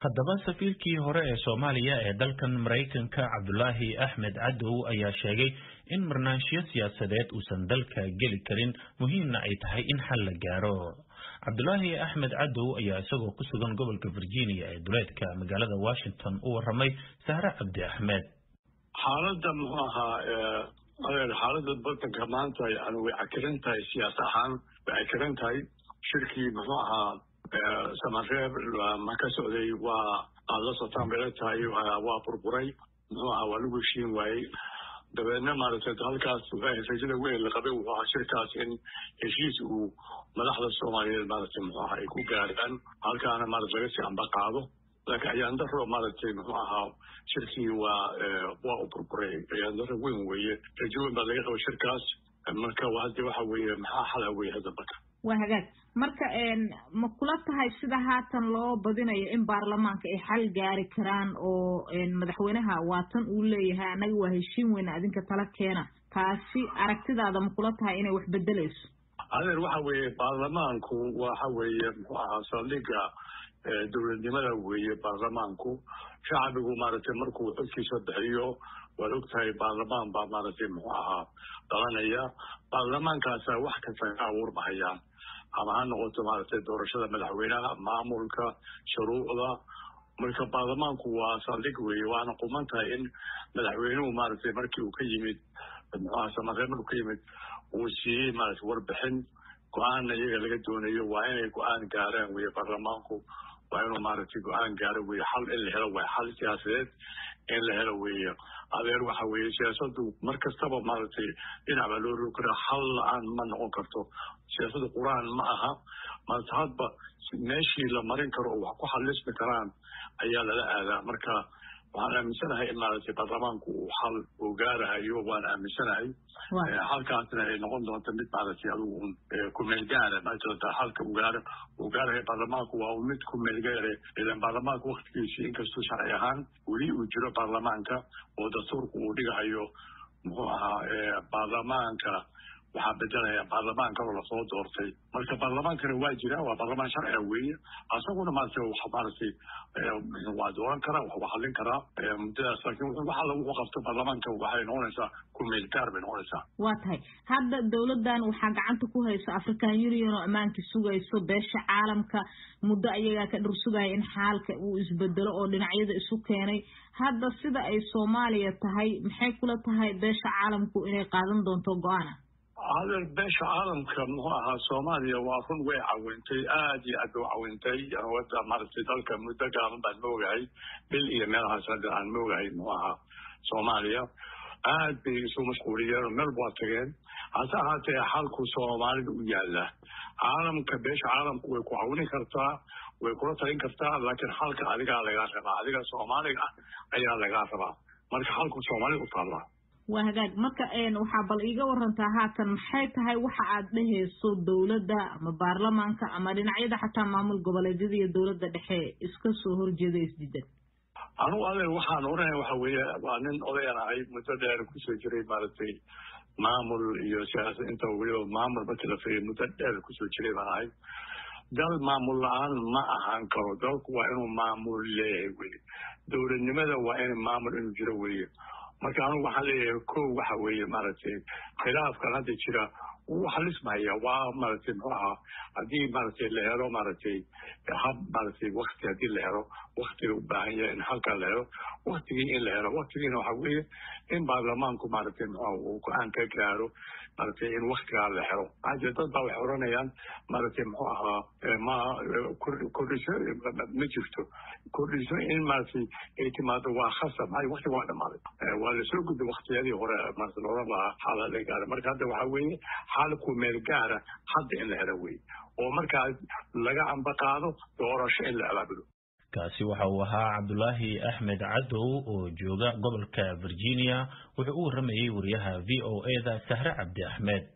haddaba safiirkii hore ee soomaaliya ee dalkan maraykanka cabdulaahi axmed cadow ayaa sheegay in marnaanshiyo siyaasadeed uusan dalka geli karin muhiimna ay tahay in xal la gaaro cabdulaahi axmed cadow ayaa isagoo ku sugan gobolka virginia ee duleedka magaalada washington u waramay sahre cabdi axmed xaaladda muxuu ahaa adeer xaaladda badanka maanta yani way cakiran tahay siyaas ahaan way cakiran tahay shirkii muxuu ahaa samareeb ma ka socday waa aad la sotaan bay la tahay waa burburay muxuu ahaa waa lagu heshiin waayey dabeedna maaragtay halkaas rajada weyn la qabay wuxuu ahaa shirkaas in heshiis uu madaxda soomaaliyeed maaragtay muxuu ahaa ay ku gaaraan halkaana maarata laga sii amba qaado laakiin ayaandaro maaragtay muxuu ahaa shirkii waa waa u burburay ayaandaro weyn weeye rajo weyn baa laga qaba shirkaas marka hadda waxa weeye maxaa xala weye hadda marka waa hagaag marka ma kula tahay sida haatan loo badinayo in baarlamaanka ay xal gaari karaan oo madaxweynaha waatan uu leeyahay annaga waa heshiin weyne adinka tala keena taasi aragtidaada ma kula tahay inay wax bedeleyso adeer waxa weeye baarlamaanku waxa weeye muxuu ahaa saldhiga dowladnimada weeye baarlamaanku shacbigu maaragtay markuu xogkiisa bixiyo waad og tahay baarlamaan baa maaragtay muxuu ahaa dhalanaya baarlamaankaasa wax kasta ka abuurmahayaan ama ha noqoto maaragtay doorashada madaxweynaha maamulka shuruucda marka baarlamaanku waa saldhig weeye waana quman tahay in madaxweynuhu maaragtay markii uu ka yimid muxuaha samareeb markuu ka yimid uu siiyey maaragtay warbixin go-aanna iyaga laga doonayo waa inay go-aan gaaraan weye baarlamaanku waa inuu maaragtay go-aan gaaro weye xal in la helo waay xal siyaasadeed in la helo weeye adeer waxa weeye siyaasadu mar kastaba maaragtay dhinac baa loo rogi karaa xal la-aan ma noqon karto siyaasada qur-aan ma aha maarata hadba meeshii la marin karo oo wax ku xalismi karaan ayaa lala aadaa marka waxaan aaminsanahay in maaragtay baarlamaanku uu xal uu gaarahayo waan aaminsanahay xalkaasna ay noqon doonto mid maaragtay adigu un kumeel gaara maajirata xalka uu gaaro uu gaarahay baarlamaanku waa mid kumeel gaare ilan baarlamaanka waktigiisi inkastuu sharci ahaan weli uu jiro baarlamaanka oo dastuurku uu dhigahayo muxuu ahaa baarlamaanka waxaa bedelaya baarlamaan kaloo lasoo doortay marka baarlamaankana waa jira waa baarlamaan sharciga weeye asaguna maarata wax maaragtay waa dooran karaa wax waa hadlin karaa muddadaas laakiin wax alla wuxuu qabto baarlamaanka waxay noqonaysaa kumeel gaar bay noqonaysaa waa tahay hadda dowladdan waxaa gacanta ku hayso african union oo ammaankii sugayso beesha caalamka muddo ayagaa ka dhur sugaya in xaalka uu isbedelo oo dhinacyada isu keenay hadda sida ay soomaaliya tahay maxay kula tahay beesha caalamku inay qaadan doonto go-aana adeer beesha caalamka muxuu ahaa soomaaliya waa run way cawintay aad iyo aad bay u cawintay wada maaragtay dalka muddo gaaban baan moogahay bil iyo meelahaas hadda aan moogahay muxuu ahaa soomaaliya aad bay isu mashquuliyeen oo meel waa tageen hase ahaatee xalku soomaalida u yaala caalamka beesha caalamku way ku cawini kartaa way kula talin kartaa laakiin xalka adigaa lagaa rabaa adiga soomaaliga ah ayaa lagaa rabaa marka xalku soomaalida u taallaa waa hagaag marka waxaa bal iiga warantaa haatan maxay tahay waxa aad dhehayso dowladda ama baarlamaanka ama dhinacyada xataa maamul goboleedyada iyo dowladda dhexe iska soo horjeeda isdiidan anugu adeer waxaan oranaya waxa weeye waa nin odayan ahay muddo dheer kusoo jiray maaragtay maamul iyo siyaasad inta weliba maamul markii la firiya muddo dheer kusoo jiray baan ahay dal maamul la-aan ma ahaan karo dalku waa inuu maamul leeyahay weye dowladnimada waa in maamul inuu jiro weye marka anugu waxaan leeyahay ko waxa weeye maaragtay khilaafkan hadda jira wuu xalismaya waa maaragtay muxuu ahaa haddii maaragtay la helo maaragtay hab maaragtay wakti haddii la helo waktiga u baahan yahay in halkaa la helo waktigii in la helo waktigiina waxa weeye in baarlamaanku maaragtay muxuu uu go-aan ka gaaro maaragtay in waktigaa la helo maxaa jira dad baa waxay oranayaan maaragtay muxuu ahaa ma kordhiso ma jirto kordhiso in maaragtay ay timaado waa khasab maxaa waktiga waa dhamaaday waa lasoo gudbay waktiyadii hore maarata looran lahaa xaala la gaara marka hadda waxaa weeye xaalku meel gaara hadda in la helo weye oo markaa laga ambaqaado doorasho in la abaabulo kaasi waxa uu ahaa cabdulaahi axmed cadow oo jooga gobolka virginia wuxuu u waramayey wariyaha v o e da sahre cabdi axmed